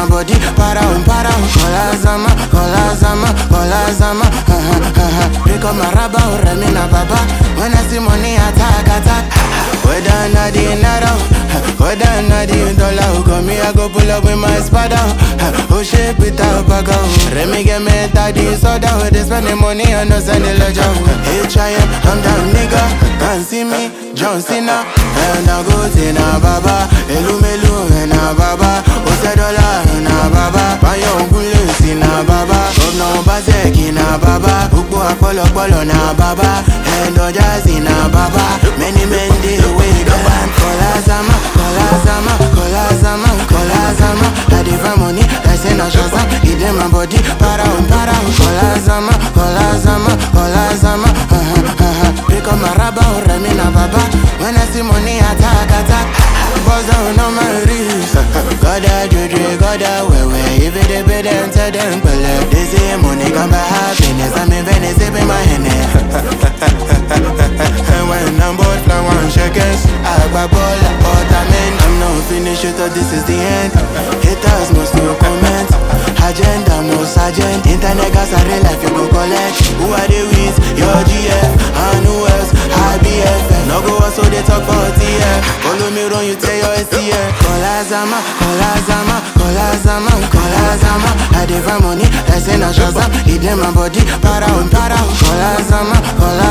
my body, para um, para um. Kola zama, kola zama, kola zama. Ha ha ha ha. Pick up my rubber, oh, remi na baba. When I see money, attack, attack. Whether not the naira, whether not the dollar, come me I go pull up with my spada. Oh shit, without bag Remy get me daddy soda. They spend the money on us and the ledger. Hey, try it, I'm down, nigga. Can't see me, John Cena. And I go to na baba, elu melu na baba. Ose dollar na baba, payo ngule si na baba. Governor Obaseki na baba, ukbo apolopolo na baba. And Ojazi na baba, many men dey away gone. Kola zama, kola zama, kola zama, kola zama. I dey find money, I say na shazam. It in my body, para um, para um. Kola zama, kola zama, kola zama. Ha ha ha ha. Pick up my rubber, oh, remi na baba. When I see money, attack, attack. Buzz down on my wrist. Goda juju, goda wewe. If it dey pay them, tell them pele. They say money come by happiness. I'm in Venice, sipping my Henny. And when I'm bored, fly one shekels. I grab all but I'm in. I'm not finished, you thought this is the end. Haters must no comment. Agenda, no sergeant. Internet gas are real life, you go collect. Who are they with? Your GF. And who else? IBF. No go so they talk for TF. Follow me run, you tell your STF. Kola Zama, Kola Zama, Kola Zama, Kola Zama. I dey find money, I say na Shazam. It in my body, para um, para um. Kola Zama, Kola